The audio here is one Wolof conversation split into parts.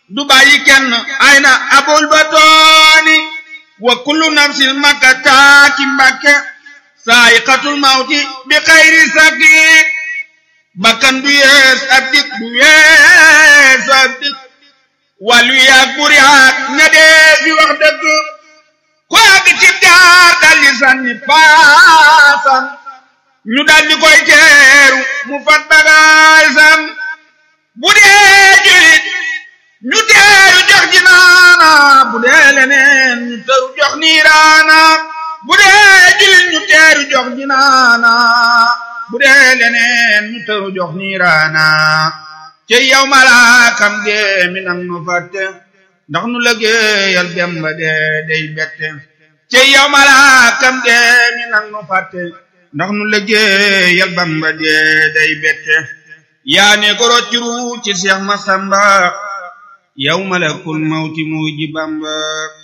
du bàyyi kenn ay na abul batooni wa kullu nafsin makkataaki mbakke saayiqatul mawti bi xayri saki bakkan du yees ab dik du yees ab dik wàllu yaag buri haak ña dee fi wax dëgg ku àgg ci jaar daldi sànni paasam ñu daldi koy teeru mu fat bagaasam bu dee julit ñu teeru jox jinaana bu dee leneen ñu teeru jox niiraana bu dee julit ñu teeru jox jinaana bu dee leneen ñu teeru jox niiraana ci yow malaakam dee mi nang nu fàtte ndax nu lëggéeyal Demba dee day bette ci yow malaakam dee mi nang nu fàtte ndax nu lëggéeyal Bamba dee day bette yaa ne ko rocciru ci Seex Masamba yow malakul mawti mu ji Bamba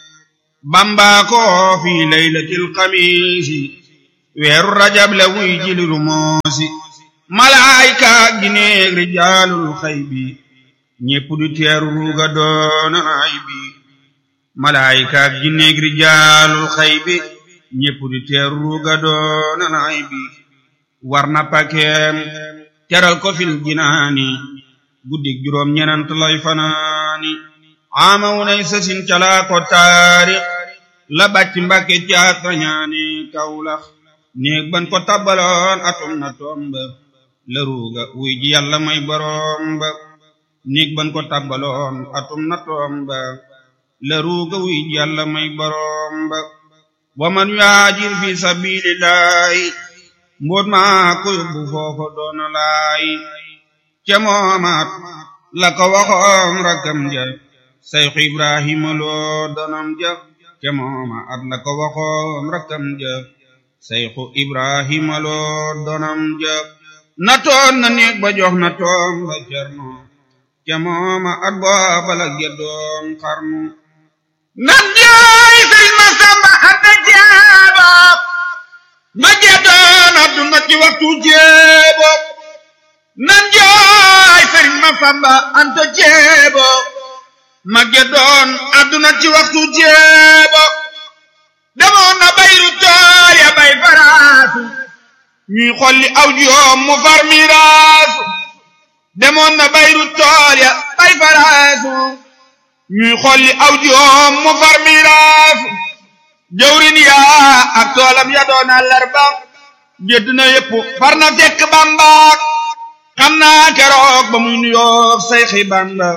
Bamba ko fi laylatil xamiisi weeru rajab la wuy jiliru moosi malaayka gineeg rijaalul xay bi ñépp du teeru ruuga doona ay bi malaayka gineeg rijaalul xay bi ñépp du teeru ruuga doona ay bi war na pakeem teral ko fil jinaani guddig juróom ñenant lay fanaani ama wunay sasin calaa ko taarix la bàcc mbàkke caat rañaani kawlax néeg ban ko tabbaloon atum na tomba la ruuga wuy ji yàlla may boroom ba néeg ban ko tabbaloon atum na tomba la ruuga wuy ji yàlla may boroom ba wa man yaajir fi sabilillahi mboot maa ko yóbbu foofa doona laay ca moomaat la ko waxoon rakkam ja sayxu ibrahima loo donam ja ca mooma at la ko waxoon rakkam ja sayxu ibrahima loo donam ja na toon na néeg ba jox na toom ba cerno ca mooma at booba la geddoon xarnu nan jaay sëriñ ma samba anta jeebo ma geddoon adduna ci waxtu jeebo nan jaay sëriñ ma samba anta jeebo ma geddoon adduna ci waxtu jeebo demoon na bayru tool ya bay faraasu ñuy xolli aw joom mu far miraasu demoon na bayru tool ya bay faraasu ñuy xolli aw joom mu far miraasu jawrin yaa ak toolam ya doon àllarba gedd na yépp far na fekk bambaak xam naa keroog ba muy nuyoog sayxi bamba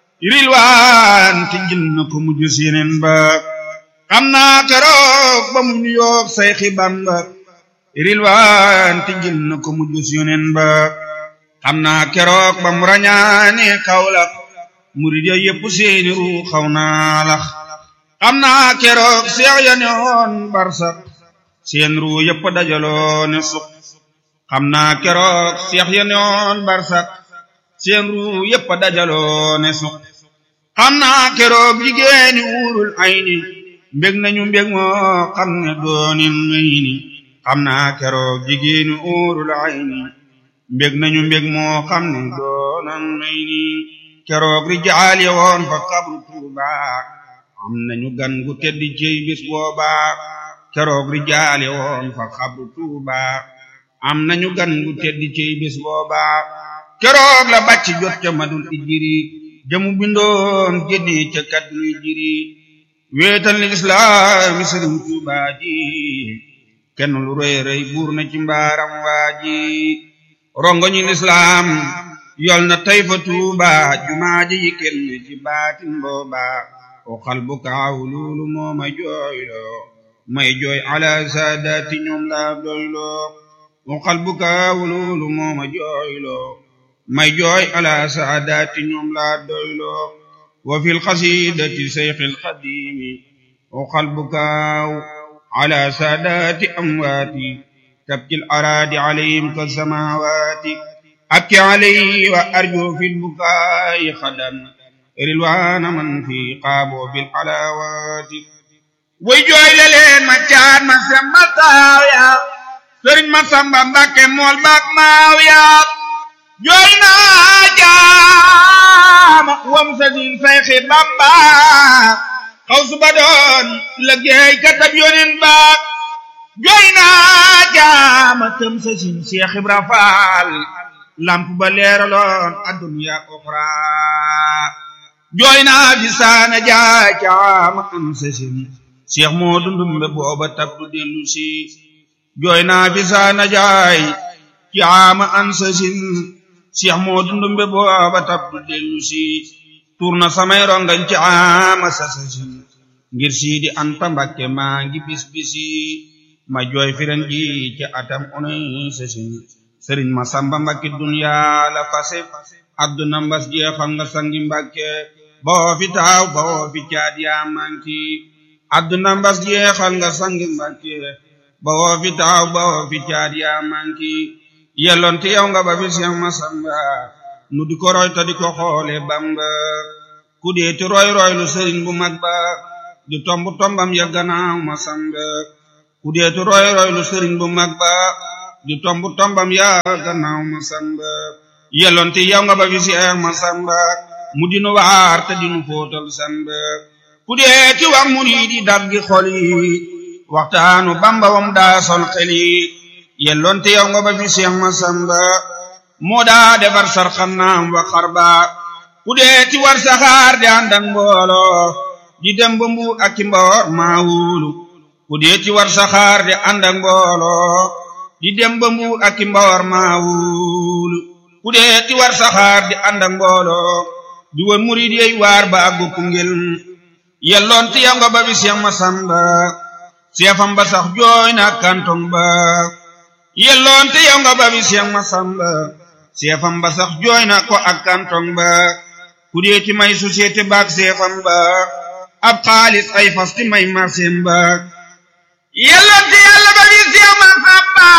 rilwaan te jël na ko mujj sineen ba xam naa keroog ba muy nuyoog sayxi bamba rilwaan te jël na ko mujj sineen ba xam naa keroog ba mu rañaane kawlax murid ya yépp seeni ru xaw naa lax xam naa keroog seex ya ne woon barsak seen ru yépp dajaloo ne suq xam naa keroog seex ya ne woon barsak seen ru yépp dajaloo ne suq xam naa keroog jigéeni uurul ayni mbég nañu mbég moo xam ne doonin may ni xam naa keroog jigéeni uurul ayni mbég nañu mbég moo xam ne doonan may ni keroog rijaal ya woon fa xabru tuuba am nañu gan gu tedd cey bis booba keroog rijaal ya woon fa xabru tuuba am nañu gan gu tedd cey bis booba keroog la bàcc jot ca madul ijiri jamu bindoon génne ca kaddu ijiri weetal ni islaami sëriñ tuuba ji kenn lu rëy rëy buur na ci mbaaram waa ji rongo ñi lislaam yol na tey fa tuuba jumaa ji yi kenn ci baatin booba o xal bu kaaw loolu moo ma jooyloo may jooy ala saadaati ñoom laa doyloo o xal bu kaaw loolu moo ma jooyloo may jooy ala saadaati ñoom laa doyloo wa fil xasidati seyxil xadimi o xal bu kaaw ala saadaati amwaati tabkil araadi alayhim ka samawaati أبكي عليه وأرجو في البكاء خدا رلوان من في قابو بالحلاوات ويجوي لين ما كان ما سمتاويا سرين ما سمبا مبكي مول باك ماويا جوينا caama wam sa din sayxi bamba xaw su ba doon liggéey katab yonin ba jooy naa caama tëm sa sin Cheikh Ibra Faal lamp ba leeraloon adduniya oxra jooy naa fi saana jaay caama am sa sin Cheikh moo dundumbe booba tab du dellu si jooy naa fi saana jaay caama am sa sin Cheikh moo dundumbe booba tab du dellu si tuur na samay rongañ caama sa sa sin ngir siidi anta mbakke maa ngi bis bisi ma jooy firen ji ci atam unay sa sin sëriñ ma samba mbakke dunya la fase adduna mbas jeexal nga sangi mbakke boo fi taaw boo fi caat yaa manki adduna mbas jeexal nga sangi mbakke boo fi taaw boo fi caat yaa manki yellonte yow nga ba fi seex ma samba nu di ko roy ta di ko xoole bamba ku deeti roy roy lu sëriñ bu mag ba di tomb tombam ya gannaaw ma samba ku deeti roy roy lu sëriñ bu mag ba di tomb tombam ya gannaaw ma samba yellonte yow nga ba fi seex ma samba mu dinu waar te dinu fóotal samba ku deeti wax murid yi daggi xol yi waxtaanu bamba wam daa sol xel yi yellonte yow nga ba fi seex ma samba moo daa defar sar xannaam wa xarba ku deeti war saxaar di ànd ak mbooloo di dem ba mbuur ak ci mboor maa wóolu ku deeti war saxaar di ànd ak mbooloo di dem ba mbuur ak ci mboor maa wóolu ku deeti war saxaar di ànd ak mbooloo di wër murid yey waar ba àggu Koungheul yelloon ti yow nga ba bi Seex Masamba seefam ba sax jooy na kantong ba yelloon ti yow nga ba bi Seex Masamba seefam ba sax jooy na ko ak kantong ba ku deeti may société baak seefam ba ab xaalis ay fas ti may marseem ba yelloon ti yàlla ba bi Seex Masamba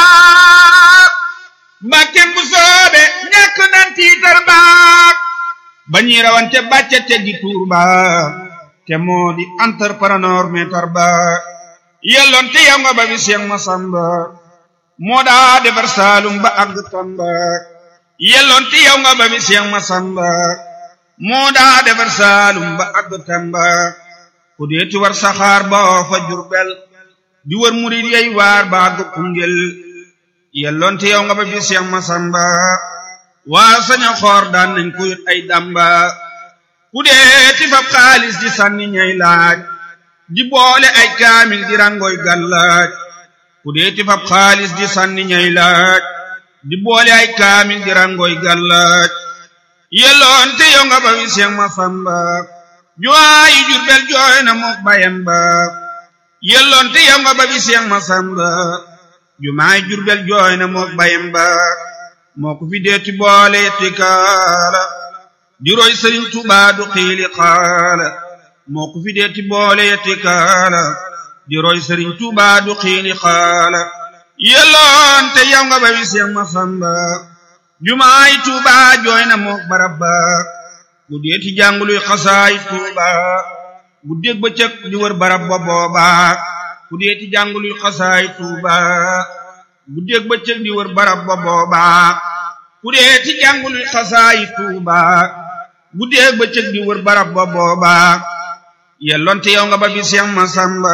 mbàkkem bu soobe ñàkk nan tiitar baak ba ñuy rawante bàcce teggi tuur ba te moo di entrepreneur meetar ba yelloon te yow nga ba bi Seex Masamba moo daa defar saalum ba àgg Tamba yelloon te yow nga ba bi Seex Masamba moo daa defar saalum ba àgg Tamba ku deeti war saxaar ba fa Jurbel di wër murid yey waar ba àgg Koungheul yelloon te yow nga ba bi Seex Masamba waa saña xoor daan nañ ko yot ay damba ku dee ti fab xaalis di sànni ñay laaj di boole ay kaamil di rangoy gàllaaj ku dee ti fab xaalis di sànni ñay laaj di boole ay kaamil di rangoy gàllaaj yelloon te yow nga ba wi Seex Masamba juwaayi Jurbel jooy na mook bayam ba yelloon te yow nga ba wi Seex Masamba jumaay Jurbel jooy na mook bayam ba moo ko fi deeti boole yetti kaala di roy sëriñ Tuubaa du xiili xaala moo ko fi deeti boole yetti kaala di roy sëriñ Tuubaa du xiili xaala yelloon te yow nga ba wi Seex Masamba jumaay Tuubaa jooy na mook barab ba bu deeti jànguluy xasaay Tuubaa bu dégg ba cëg di wër barab ba booba bu deeti jànguluy xasaay Tuubaa bu dégg ba cëg di wër barab ba booba ku dee ti jàngul xasaayi tuuba bu dee ba cëg di wër barab ba booba yelloon te yow nga ba bi Seex Masamba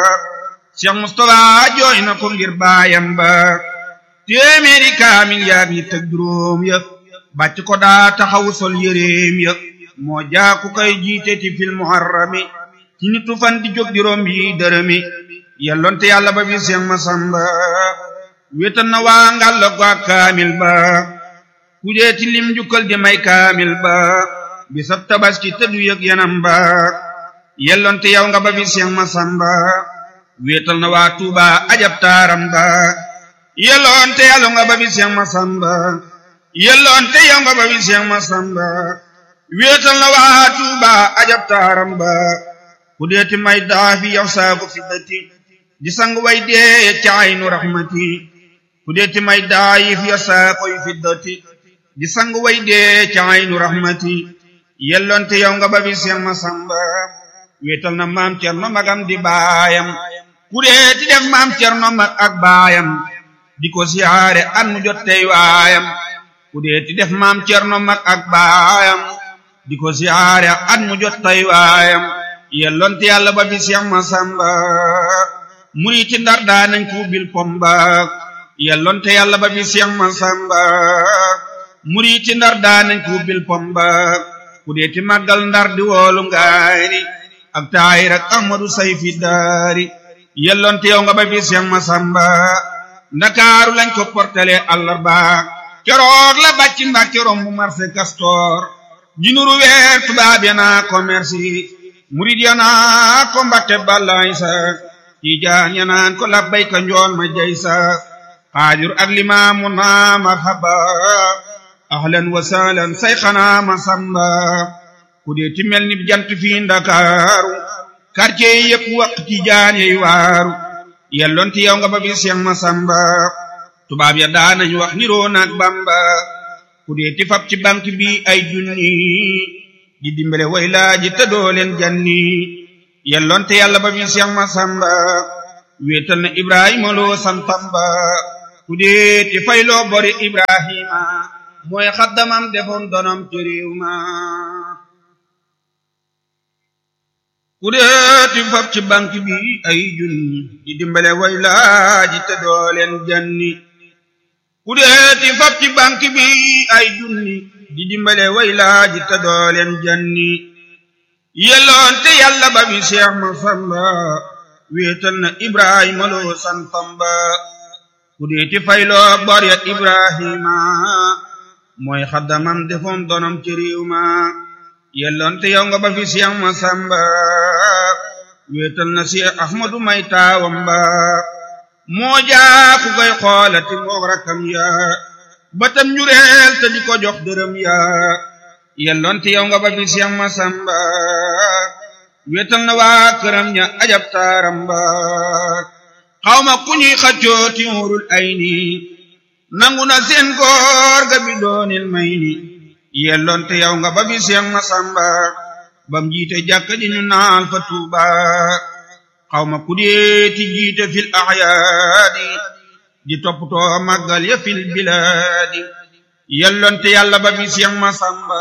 Seex Mustafa jooy na ko ngir baayam ba téeméeri kaamil yaag ñi tëg juróom ya bàcc ko daa taxawu sol yéreem ya moo jaaku kay jiite ti fil muharrami ci nitu fan di jóg juróom yi dërëmi yelloon te yàlla ba bi Seex Masamba wéetal na waa ngàll ko ak kaamil ba ku dee ti lim jukkal di may kaamil ba bisab tabaski te du yëg yanam ba yellonte yow nga ba bi Seex Masamba wéetal na waa Tuuba ajab taaram ba yellonte yàlla nga ba bi Seex Masamba yellonte yow nga ba bi Seex Masamba wéetal na waa Tuuba ajab taaram ba ku dee ti may daafi yow saaku fiddati di sang way dee ca aynu rahmati ku dee ti may daayif ya saakoy fiddati di sang way dee ca aynu rahmati yellonte yow nga ba bi Seex Masamba wéetal na maam Cerno magam di baayam ku dee ti def maam Cerno mag ak baayam di ko siyaare an mu jot tey waayam ku dee ti def maam Cerno mag ak baayam di ko siyaare at mu jot tay waayam yellonte yàlla ba bi Seex Masamba muriti ndar daa nañ ko bil pomba yellonte yàlla ba bi Seex Masamba muriti ndar daa nañ ko bil pomba ku deeti màggal ndar di woolu ngaari ak taayir ak Ahmadu Sayfi daari yellonte yow nga ba bi Seex Masamba ndakaaru lañ ko portale àllarba keroog la bàcc Mbàkke romb marché Castor jinuru weer tubaab ya naa commerce murid ya naa ko Mbàkke balaay sa tiijaan ya naan ko labbayka njool ma jay sa xaadir ak limaamu naa marhaba ahlan wa sahlan say xanaa ma samba ku dee ti mel ni jant fii ndakaaru quartier yi yëpp waq tiijaan yey waaru yelloon ti yow nga ba bi Seex Masamba tubaab ya daanañ wax niroo naag Bamba ku dee ti fab ci banque bi ay junni di dimbale way laaji te doo leen janni yelloon te yàlla ba bi Seex Masamba wéetal na Ibrahima loo santamba ku dee ti fayloo bori Ibrahima mooy xaddamam defoon donom ci réew ma ku deeti fab ci banque bi ay junni di dimbale way laaji te doo leen janni ku deeti fab ci banque bi ay junni di dimbale way laaji te doo leen janni yelloon te yàlla ba bi Seex Masamba wéetal na Ibrahima loo santamba ku deeti fayloo bor ya Ibrahima mooy xaddamam defoon donom ci réew ma yelloon te yow nga ba fi Seex Masamba wéetal na Seex Ahmadu may taawam ba moo jaa ku koy xoolati moog rakkam ya batam njureel te di ko jox dërëm ya yelloon te yow nga ba fi Seex Masamba wéetal na waa këram ña ajab taaram ba xawma ku ñuy xaccoo ti wurul ay ni nangu na seen góor ga bi doonil may ni yelloon te yow nga ba bi Seex Masamba bam jiite jàkka ji ñu naal fa Tuuba xawma ku deeti jiite fil ahyaadi di toppatoo màggal ya fil bilaadi yelloon te yàlla ba bi Seex Masamba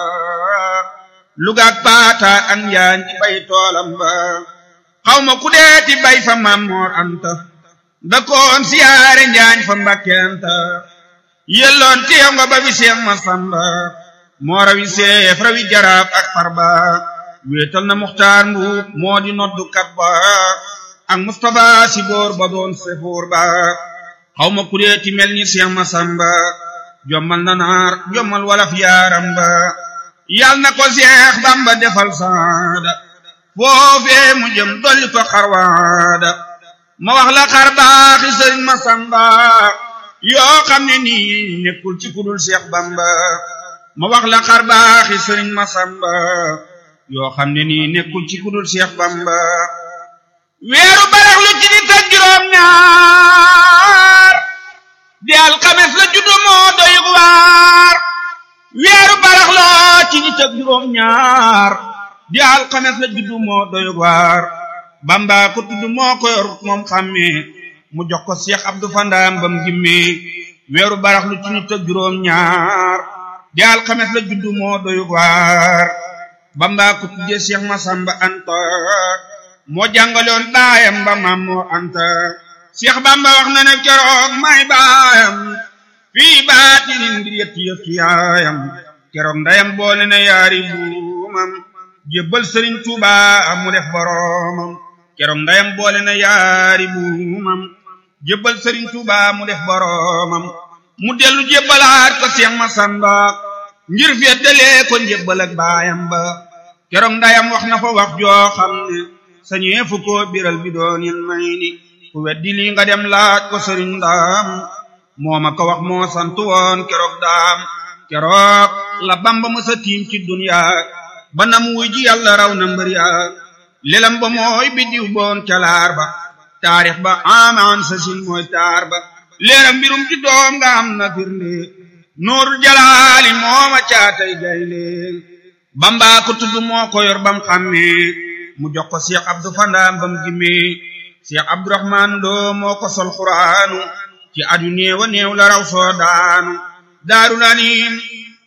lugaak paata ak njaañ di bay toolam ba xawma ku deeti bay fa Mammoor Anta dakoon siyaare njaañ fa Mbàkke Anta yelloon te yow nga ba bi Seex Masamba moo rawi seef rawi jaraaf ak farba wéetal na muxtaar mbuub moo di noddu kat ba ak Mustapha si boor ba doon sefoor ba xawma ku deeti mel ni Seex Masamba jommal na naar jommal walaf yaaram ba yal na ko Seex Bamba defal saada foofee mu jëm dolli ko xarwaada ma wax la xar baaxi Sëriñ Masamba yoo xam ne nii nekkul ci kudul Seex Bamba ma wax la xar baaxi Sëriñ Masamba yoo xam ne nii nekkul ci kudul Seex Bamba weeru barax lu ci nit ak juróom ñaar di alxames la juddu moo doy waar weeru barax la ci nit ak juróom ñaar di alxames la juddu moo doy waar Bamba ko tudd moo ko yor moom xàmmee mu jox ko Seex Abdu Fandaam bam gimmee weeru barax lu ci nit ak juróom ñaar di alxames la juddu moo doy waar Bamba ko tuddee Seex Masamba Anta moo jàngaloon baayam ba maam moo Anta Seex Bamba wax na ne keroog may baayam fii baatinin ngir yetti yetti yaayam keroog ndayam boole na yaari buumam jébbal Sëriñ Tuuba mu def boroomam keroog ndayam boole na yaari buumam jébbal Sëriñ Tuuba mu def boroomam mu dellu jébbalaat ko Seex Masamba ngir feddalee ko njébbal ak baayam ba keroog ndayam wax na fa wax joo xam ne sañee fu ko biral bi doon yen may ni ku weddi lii nga dem laaj ko sëriñ daam moo ma ko wax moo sant woon keroog daam keroog la bamba mësa tiim ci dunya ba nam wuy ji yàlla raw na mbër ya lelam ba mooy biddiw boon calaar ba taarix ba amaan sa sin mooy taar ba leeram mbirum ci doom nga am na firnde nuurul jalaali mooma caatay gaynde bamba ko tudd moo ko yor bam xàmmee mu jox ko Cheikh Abdou Fandaam bam gimmee Cheikh Abdourahman Lo moo ko sol xuraanu ci adu néewa néew la raw soo daanu daarul anim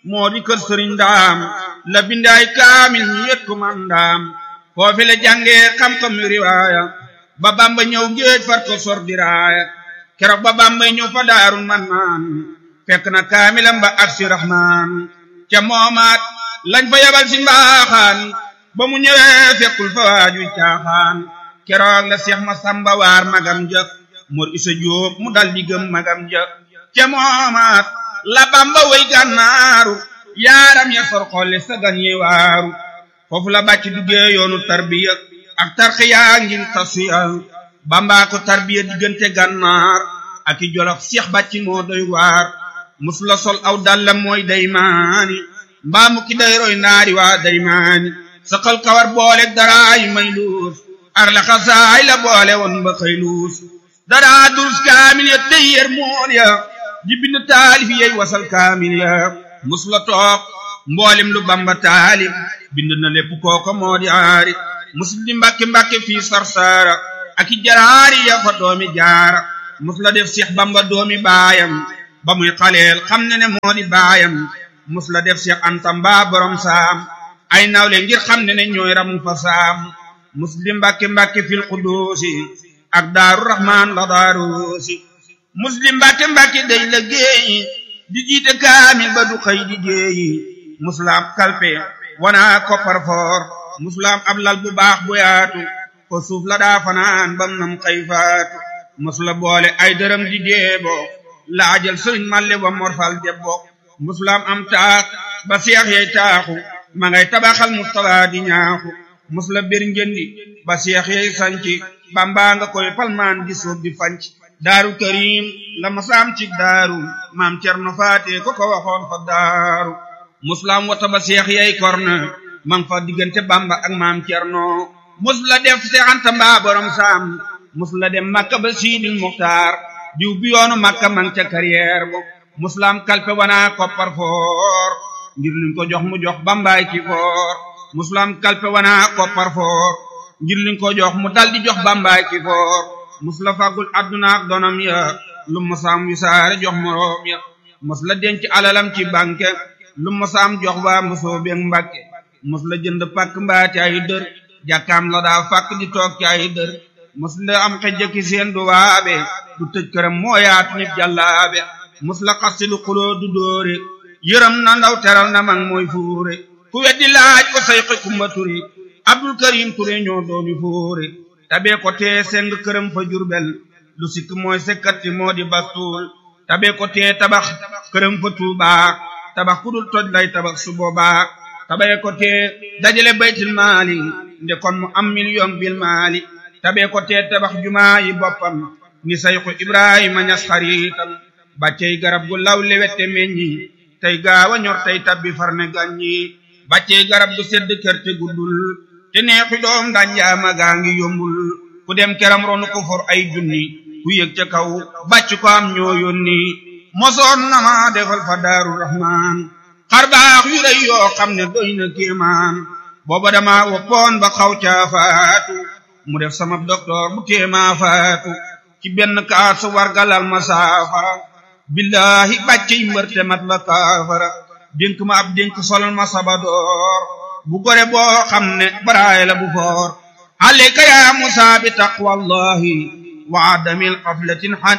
moo di kër sëriñ ndaam la bindaay kaamil ñu yët ko man ndaam foofi la jàngee xam-xam yu riwaaya ba bamba ñëw géej far ko sor diraaya keroog ba bamba ñëw fa daarul man naan fekk na kaamilam ba ak si rahmaan ca moomaat lañ fa yabal si mbaaxaan ba mu ñëwee fekkul fa waajuy caaxaan keroog la seex ma samba waar magam ja mor isa jóob mu dal di gëm magam ja ca moomaat la bamba way gànnaaru yaaram ya sor xolle sa gan yi waaru foofu la bàcc duggee yoonu tarbiya ak tarxiya ngir tasiya bamba ko tarbiya diggante gànnaar ak i jolof seex bàcc moo doy waar mus la sol aw dallam mooy daymaani mbaamu ki day roy naari waa daymaani saqal kawar boole daraay may luus ar la xasaay la boole woon ba xëy luus daraa dus kaamil ya tey yer mool ya di bind taalif yey wasal kaamil ya mus la toog mboolem lu bamba taalif bind na lépp kooko moo di aari mus di mbàkke mbàkke fii sarsaara ak i jaraari ya fa doomi jaara mus la def seex bamba doomi baayam ba muy xaleel xam ne ne moo di baayam mus la def seex anta mbaa borom saam ay nawle ngir xam ne ne ñooy ramu fa saam mus di mbàkke mbàkke fil quduusi ak daaru rahmaan la daaruusi mus di mbàkke mbàkke day la géeyi di jiite kaamil ba du xëy di géeyi musulaam kalpe wana koppar foor musulaam ab lal bu baax bu yaatu ko suuf la daa fanaan bam nam xëy faatu musula boole ay dërëm di deebo laajal sëriñ malle wa morfal debbo musulaam am taax ba seex yey taaxu ma ngay tabaxal mustapha di ñaaxu musula bir njëndi ba seex yey sanci bamba nga koy palmaan di suuf di fanc daaru karim la masaam ci daaru maam cerno faate ko ko waxoon fa daaru musulaam wata ba seex yey korne mang fa diggante bamba ak maam cerno musula def seexanta mbaa borom saam musula dem makka ba siidil muxtaar diw bi yoonu makka mang ca carrière bo musulaam kalpe wana koppar foor ngir luñ ko jox mu jox bambaay ki foor musulaam kalpe wana koppar foor ngir luñ ko jox mu dal di jox bambaay ki foor musula fàggul adduna ak donam ya lu musaam wisaare jox moroom ya musula denc alalam ci banque lu musaam jox waa musoo beeg mbàkke musula jënd pàkk mbaa ci ay dër jàkkaam la daa fàkk di toog ci ay dër musula am xejjaki seen du waabe du tëj këram moo yaatu nit jàllaabe musula xastilu xuloo du dóore yërëm na ndaw teral na mag mooy fuure ku weddi laaj ko sayxi kumba turi abdul karim ture ñoo doomi fuure tabee ko tee seng këram fa jurbel lu sikk mooy sekkati moo di bastuul tabee ko tee tabax këram fa tuubaa tabax ku dul toj lay tabax su boobaa tabee ko tee dajale baytil maali nde kon mu am million bil maali tabee ko tee tabax jumaa yi boppam ni sayxu ibrahima ñas xariitam bàccey garab gu law lewette meññi tey gaawa ñor tey tabbi farne gàññi bàccey garab gu sedd kerte guddul te neexi doom danjaama gaa ngi yombul ku dem keram ronu ko for ay junni ku yëg ca kaw bàcc ko am ñoo yónni mosoon na ma defal fa daaru rahmaan xar baax yu rëy yoo xam ne doy na kéemaan booba dama woppoon ba xaw caa faatu mu def sama docteur bu téemaa faatu ci benn kaasu wargalal ma saafara billahi bàccey mbërte mat la kaafara dénk ma ab dénk solal ma sabadoor bu gore boo xam ne baraay la bu foor alayka ya musa bi taqwallahi wa adamil qaflatin han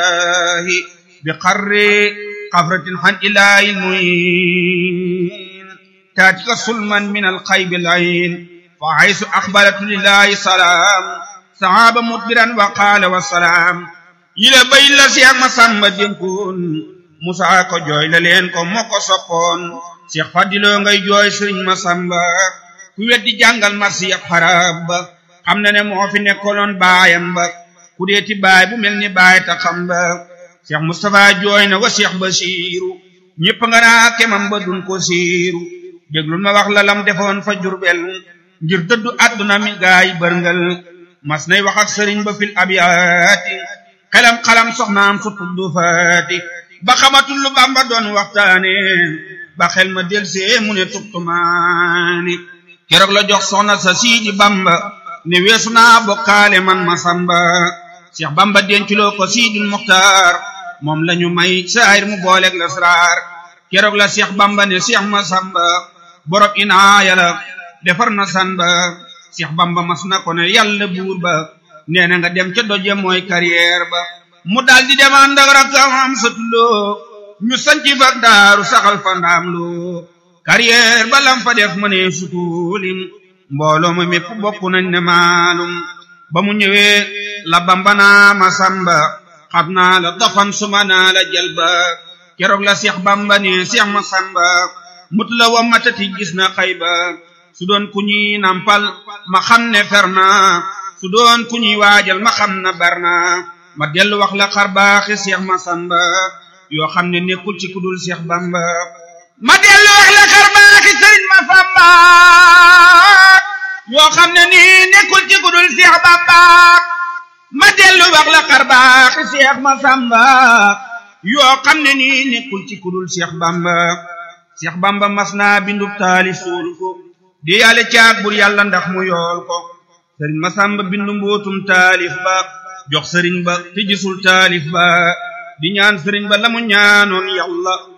ilahi bi qarri qafratin han ilahi muin taatika sulman min alxaybi layin fa haysu axbalatu lillahi salaam sahaaba mudbiran wa qaala wa salaam yile bay la seex ma sàmba dénkoon musa ko jooy la leen ko moo ko soppoon seex fadiloo ngay jooy sëriñ ma sàmba ku weddi jàngal ma seex xarab ba xam na ne moo fi nekkoloon baayam ba ku deeti baay bu mel ni baay ta xam ba seex mustapha jooy na wa seex basiiru ñépp nga naa kemam ba dun ko siiru déglul ma wax la lam defoon fa jurbel ngir dëddu àdduna mi gaay bërngal mas nay wax ak sëriñ ba fil abiyaati xelam xalam soxnaam su tuddu faati ba xamatul lu bamba doon waxtaane ba xel ma delsee mu ne tubtumaani keroog la jox soxna sa siidi bamba ne weesu naa bokkaale man ma samba seex bamba denculoo ko siidul muxtaar moom lañu may saayir mu booleeg lasraar keroog la Seex Bamba ne Seex Masamba borom inaaya la defar na san ba Seex Bamba mas na ko ne yàlla buur ba nee na nga dem ca doje mooy carrière ba mu daal di dem ànd ak rakkam am satuloo ñu sanci fa daaru saxal fa ndaam loo carrière ba lam fa def mu ne sutulim mbooloo ma mépp bokk nañ ne maalum ba mu ñëwee la Bamba naa Masamba xam naa la dafan suma naa la jalba keroog la Seex Bamba ne Seex Masamba mut la wa matati gis na xayba su doon ku ñuy nampal ma xam ne fer na su doon ku ñuy waajal ma xam na bar na ma dellu wax la xar baaxi Seex Masamba yoo xam ne nekkul ci kudul Seex Bamba ma dellu wax la xar baaxi Sëriñ Masamba yoo xam ne nii nekkul ci kudul Seex Bamba ma dellu wax la xar baaxi Seex Masamba yoo xam ne nii nekkul ci kudul Seex Bamba Seex Bamba mas naa bindub taali suul ko di yàlla caag bur yàlla ndax mu yool ko sëriñ Masamba bindu mbootum taalif ba jox sëriñ ba te gisul taalif ba di ñaan sëriñ ba la mu ñaanoon yàlla